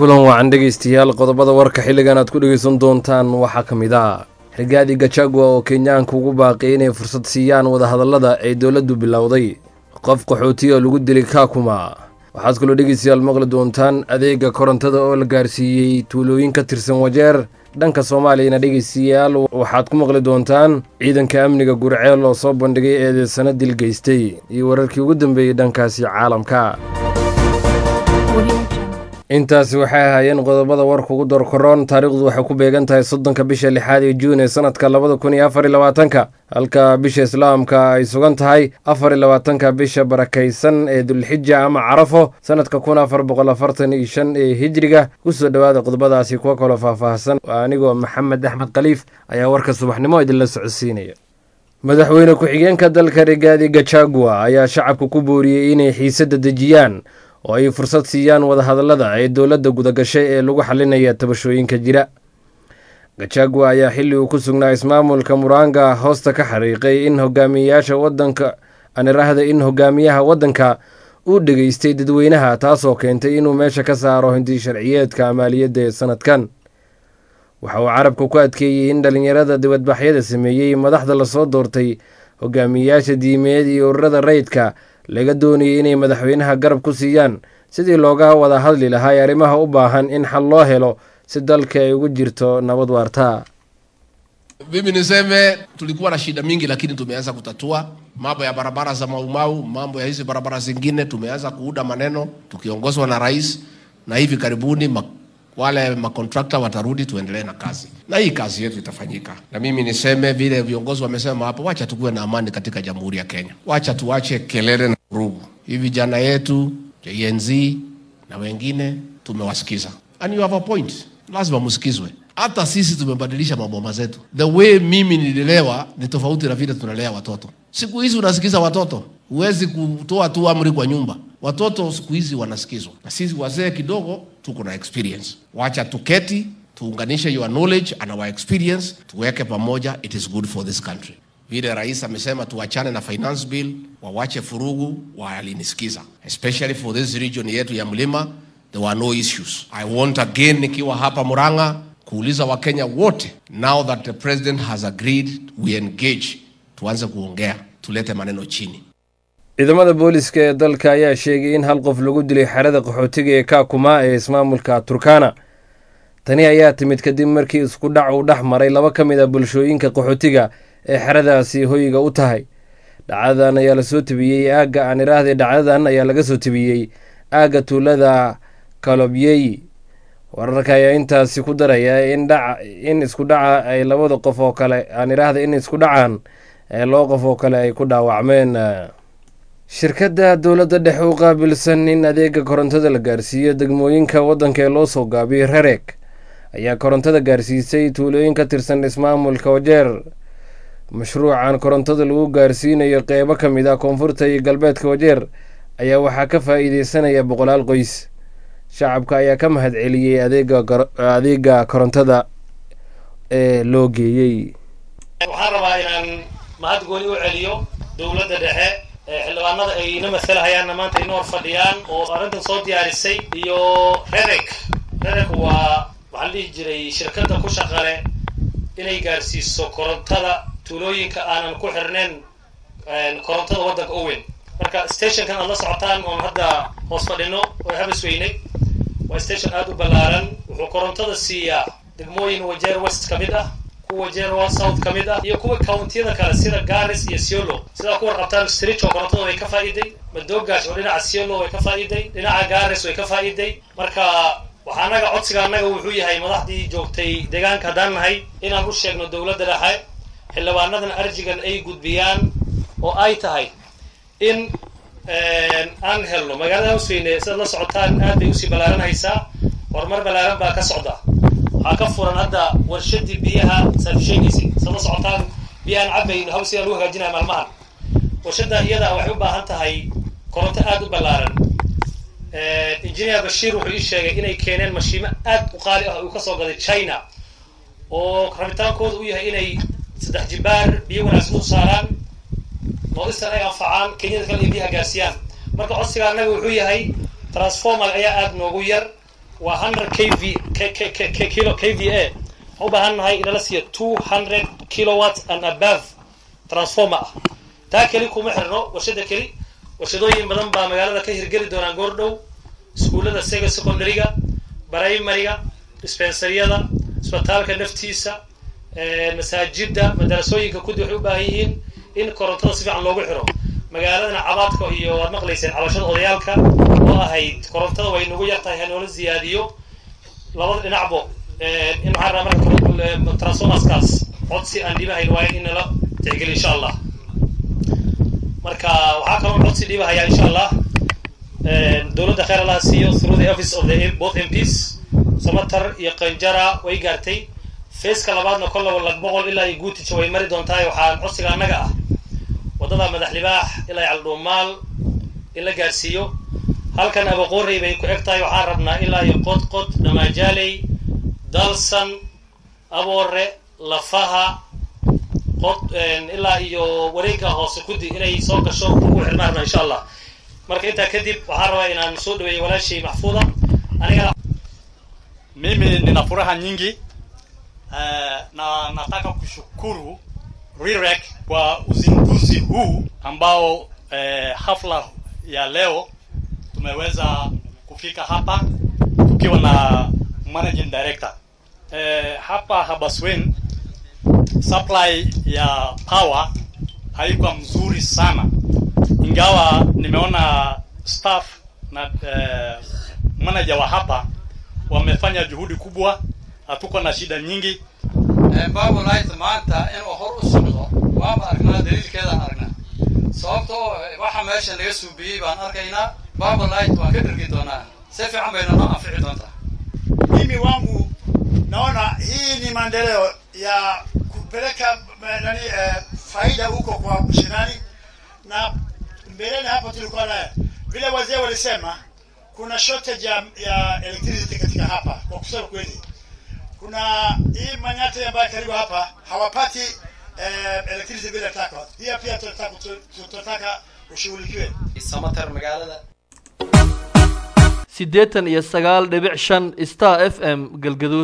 kulan wacan dhegaystayaal qodobada warka xilligan aad ku dhegaysan doontaan waxaa ka mid ah rigaadi gajagua oo kenyaanka ugu baaqiyay inay fursad siiyaan wadahadallada ay dowladdu bilowday qof qaxootiya lagu dilay kaakuma waxaad kaloo dhegaystayaal maqli doontaan adeega korontada oo la gaarsiiyey tuulooyin ka tirsan wajeer dhanka soomaaliyana dhegaystayaal waxaad ku maqli doontaan ciidanka amniga gurceel oo soo bandhigay eedeysano dil geystay iyo wararkii ugu dambeeyey dhankaasi caalamka intaasi waxay ahaayeen qodobada warka ugu dorkoroon taariikhdu waxay ku beegan tahay soddonka bisha lixaad ee juun ee sanadka labada kun iyo afar iyo labaatanka halka bisha islaamka ay sugan tahay afar iyo labaatanka bisha barakaysan ee dulxija ama carafo sanadka kun afar boqol afartan iyo shan ee hijriga kusoo dhowaada qodobadaasi kuwa kaloo faahfaahsan anigoo maxamed axmed khaliif ayaa warka subaxnimo idinla socodsiinaya madaxweyne ku-xigeenka dalka rigaadi gajagua ayaa shacabka ku booriyey inay xiisadda dejiyaan oo ay fursad siiyaan wadahadallada ee dowladda gudagashay ee lagu xalinaya tabashooyinka jira gajagua ayaa xilli uu ku sugnaa ismaamulka muranga hoosta ka xariiqay in hogaamiyayaasha wadanka anirahda in hogaamiyaha waddanka uu dhegaystay dadweynaha taasoo keentay inuu meesha ka saaro hindi sharciyeedka maaliyadda ee sanadkan waxa uu carabka ku adkeeyey in dhallinyarada dibadbaxyada sameeyey madaxda lasoo doortay hogaamiyayaasha diimeed iyo ururada rayidka laga doonayay inay madaxweynaha garab ku siiyaan sidii looga wada hadli lahaa ee arrimaha u baahan in xal loo helo si dalka ay ugu jirto nabad waarta Mimi niseme tulikuwa na shida mingi, lakini tumeanza kutatua mambo ya barabara za Maumau, mambo ya hizi barabara zingine, tumeanza kuuda maneno tukiongozwa na rais, na hivi karibuni ma, wale makontrakta watarudi, tuendelee na kazi, na hii kazi yetu itafanyika. Na mimi niseme vile viongozi wamesema hapo, wacha tukuwe na amani katika Jamhuri ya Kenya, wacha tuache kelele na vurugu. Hii vijana yetu Gen Z na wengine tumewasikiza, and you have a point, lazima msikizwe. Hata sisi tumebadilisha maboma zetu. The way mimi nililelewa ni tofauti na vile tunalea watoto. Siku hizi unasikiza watoto, huwezi kutoa tu amri kwa nyumba. Watoto siku hizi wanasikizwa, na sisi wazee kidogo tuko na experience. Wacha tuketi tuunganishe your knowledge and our experience, tuweke pamoja, it is good for this country. Vile rais amesema tuachane na finance bill, wawache furugu, walinisikiza, especially for this region yetu ya mlima, there were no issues. I want again nikiwa hapa Murang'a kuuliza Wakenya wote, now that the president has agreed we engage, tuanze kuongea, tulete maneno chini. ciidamada booliska ee dalka ayaa sheegay in hal qof lagu dilay xerada qaxootiga ee kaakuma ee ismaamulka turkana tani ayaa timid kadib markii isku dhac uu dhex maray laba ka mid a bulshooyinka qaxootiga ee xeradaasi hoyga u tahay dhacdadan ayaa lasoo tebiyey aagga aan iraahday dhacdadan ayaa laga soo tebiyey aagga tuulada kalobyeyi wararka ayaa intaasi ku daraya in dhac in isku dhaca ay labada qof oo kale aan iraahday in isku dhacan ee laba qof oo kale ay ku dhaawacmeen shirkadda dowladda dhexe u qaabilsan in adeega korontada la gaarsiiyo degmooyinka waddanka ee loo soo gaabiyey rereeg ayaa korontada gaarsiisay tuulooyin ka tirsan ismaamulka wajeer mashruucan korontada lagu gaarsiinayo qeybo ka mid ah koonfurta iyo galbeedka wajeer ayaa waxaa ka faa'iideysanaya boqolaal qoys shacabka ayaa ka mahad celiyey adeega korontada ee loo geeyey waxaan rabaa inaan mahad gooni u celiyo dowladda dhexe xildhibaanada ay ina masalahayaanna maanta ina hor fadhiyaan oo arrintan soo diyaarisay iyo rereg rereg waa waxaa la dhihi jiray shirkadda ku shaqale inay gaarsiiso korontada tuulooyinka aanan ku xirnayn korontada waddanka owen marka stationkan aad la socotaan oon hadda hoos fadhino oo habis weynay waa station aada u ballaaran wuxuu korontada siiyaa degmooyin wajeer west ka mid ah kuwa wajeer south ka mid ah iyo kuwa countiyada kale sida garis iyo siolo sidaa ku warqabtaan stricho korontada way ka faa'iiday madoogash oo dhinaca siolo way ka faa'iiday dhinaca garis way ka faa'iiday marka waxaa anaga codsiga annaga wuxuu yahay madaxdii joogtay deegaanka haddaan nahay inaan u sheegno dowladda dhexe xildhibaanadan arjigan ay gudbiyaan oo ay tahay in aan helno magaalada hawsweyne sidaad la socotaan aad bay usii ballaaranhaysaa horumar ballaaran baa ka socda waxaa ka furan hadda warshadii biyaha saad sheegaysid sidaad la socotaan biyahaan cabayno hawsigaa lagu hagaajinaya maalmahan warshadda iyada waxay u baahan tahay koronto aada u ballaaran engineer bashiir wuxuu ii sheegay inay keeneen mashiimo aad u qaali ah uu kasoo gaday china oo rabitaankooda u yahay inay saddex jibaar biyo wanaagsan u saaraan noodistan ay anfacaan kenyada kale iyo biyaha gaarsiiyaan marka codsiga annaga wuxuu yahay transformer ayaa aada noogu yar waa hundred k v k k k k kilo k v a waxaan u baahan nahay inala siiyo two hundred kilowatt and above transformer ah taa keli kuma xirno warshada keli warshadooyin badan baa magaalada ka hirgeli doonaan goor dhow iskuullada sega secondaryga primaryga dispensaryada isbitaalka naftiisa masaajida madarasooyinka kudi waxay u baahan yihiin in korontada si fiican loogu xiro magaaladana cabaadka iyo waad maqlayseen cabashada odayaalka oo ahayd korontada way nagu yartahay hanoola ziyaadiyo labada dhinacbo in waxaan rabaa marka transformerskaas codsi aan dhibahayn waayo in nala tixgeliyo insha allah marka waxaa kaloo codsi dhibahayaa insha allah dowladda khayr allaha siiyo through the office of the both mps samatar iyo qanjara way gaartay feeska labaadna kollaba lag boqol ilaa iyo guutija way mari doontahay waxaa codsiga annaga ah waddada madax libaax ilaa caldhuumaal in la gaarsiiyo halkan abaqoorey bay ku eg tahay waxaan rabnaa ilaa iyo qod qod dhamaajaley dalsan aboore lafaha qod ilaa iyo wareegga hoose kudi inay soo gasho ugu xirmaan rabnaa insha allah marka intaa kadib waxaan rabaa inaan soo dhaweeyo walaashay maxfuuda aniga mimi nina furaha nyingi uh, na nataka kushukuru RIREC kwa uzinduzi huu ambao eh, hafla ya leo tumeweza kufika hapa tukiwa na managing director eh, hapa Habaswein supply ya power haikuwa mzuri sana, ingawa nimeona staff na eh, manager wa hapa wamefanya juhudi kubwa, hatuko na shida nyingi babolight maanta inuu hor u socdo waaba aragnaa daliilkeedaan aragnaa sababtoo waxa meesha laga suubiyey baan arkaynaa babolight waan ka dhergi doonaa si fiican bayna noo anfici doontaa mimi wangu naona hii ni maendeleo ya kupeleka nani eh, faida huko kwa mashinani na mbeleni hapo tulikuwa na vile wazee walisema kuna shortage ya, ya electricity katika hapa kwa kusema kweli kuna hii manyate ambayo karibu hapa hawapati eh, electricity vile taka pia pia tunataka tunataka ushughulikiwe samatar magaalada siddeetan iyo sagaal dhibic shan star f m galgaduud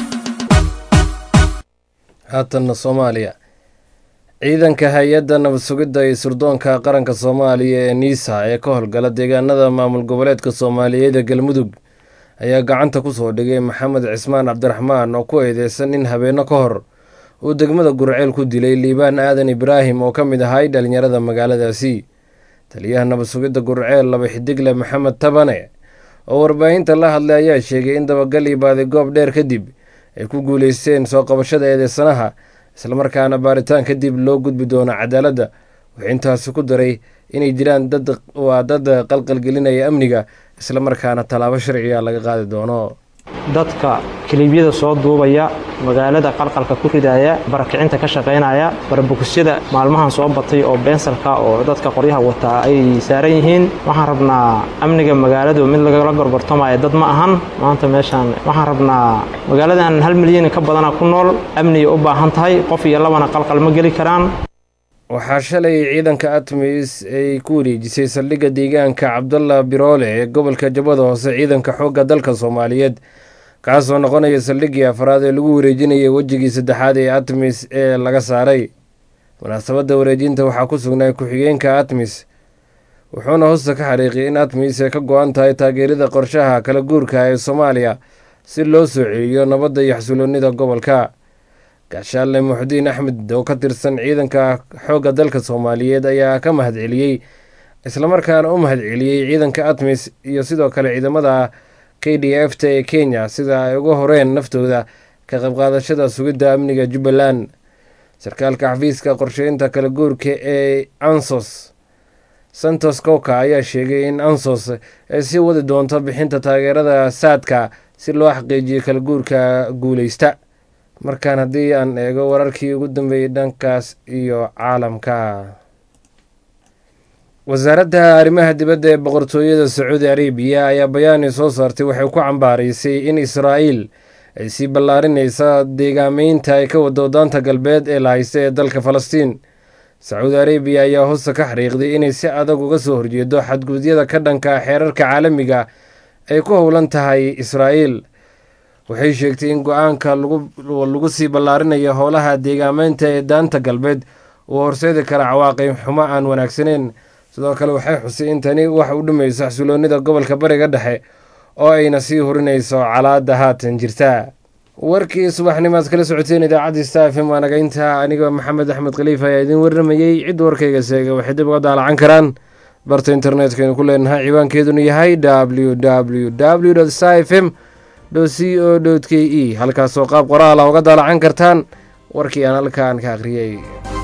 haatanna soomaaliya ciidanka hay-adda nabad sugidda iyo surdoonka qaranka soomaaliya ee niisa ee ka howlgala deegaanada maamul goboleedka soomaaliyeed ee galmudug ayaa gacanta ku soo dhigay maxamed cismaan cabdiraxmaan oo ku eedeysan in habeenno ka hor uu degmada gurceel ku dilay liibaan aadan ibraahim oo ka mid ahay dhalinyarada magaaladaasi taliyaha nabad sugidda gurceel laba xidigle maxamed tabane oo warbaahinta la hadlay ayaa sheegay in dabagal iyo baadigoob dheer kadib ay ku guuleysteen soo qabashada eedeysanaha islamarkaana baaritaan kadib loo gudbi doono cadaaladda wuxuu intaasi ku daray inay jiraan dad waa dad qalqalgelinaya amniga islamarkaana tallaabo sharciga laga qaadi doono dadka kiliibyada soo duubaya magaalada qalqalka ku ridaya barakicinta ka shaqaynaya barabukisyada maalmahan soo batay oo beensalka oo dadka qoryaha wataa ay saaran yihiin waxaan rabnaa amniga magaaladu mid lagala gorgortamaya dad ma ahan maanta meeshaan waxaan rabnaa magaaladan hal milyan ka badana ku nool amniga u baahan tahay qof iyo labana qalqal ma geli karaan waxaa shalay ciidanka atmis ay ku wareejisay saldhigga deegaanka cabdalla biroole ee gobolka jabada hoose ciidanka xoogga dalka soomaaliyeed kaasoo noqonaya saldhiggii afraad ee lagu wareejinayay wejigii saddexaad ee atmis ee laga saaray munaasabadda wareejinta waxaa ku sugnay ku-xigeenka atmis wuxuuna hosta ka xariiqiyay in atmis ay ka go-an tahay taageerida qorshaha kala guurka ee soomaaliya si loo soo celiyo nabadda iyo xasuloonnida gobolka gaashaale muxudiin axmed oo ka tirsan ciidanka xoogga dalka soomaaliyeed ayaa ka mahadceliyey islamarkaana u mahadceliyey ciidanka atmis iyo sidoo kale ciidamada k d f ta ee kenya sida ay uga horeen naftooda ka qaybqaadashada sugidda amniga jubbaland sarkaalka xafiiska qorsheynta kala guurka ee ansos santos kowka ayaa sheegay in ansos ay sii wadi doonto bixinta taageerada saadka si loo xaqiijiyo kala guurka guuleysta markaan haddii aan eego wararkii ugu dambeeyey dhankaas iyo caalamka wasaaradda arrimaha dibadda ee boqortooyada sacuudi arabiya ayaa bayaani soo saartay waxay ku cambaaraysay in israa'iil ay sii ballaarinaysa deegaameynta ay ka wado daanta galbeed ee la haysta ee dalka falastiin sacuudi arabiya ayaa hoosta ka xariiqday inay si adag uga soo horjeedo xadgududyada ka dhanka xeerarka caalamiga ay ku howlan tahay israa'iil waxay sheegtay in go-aanka lagu sii ballaarinayo howlaha deegaameynta ee daanta galbeed uu horseedi kara cawaaqib xumo aan wanaagsaneyn sidoo kale waxay xusay in tani wax u dhimayso xasiloonida gobolka bariga dhexe oo ayna sii hurinayso calaada haatan jirta warkii subaxnimaad kala socoteen idaacadda stafm waa nagaynta anigoo maxamed axmed khaliif ayaa idiin warramayey cid warkayga seega waxay dib uga daalacan karaan barta internetkaynu ku leenahay ciwaankeeduna yahay w w w stafm c o k e halkaasoo qaab qoraala uga daalacan kartaan warkii aan halkaan ka akhriyey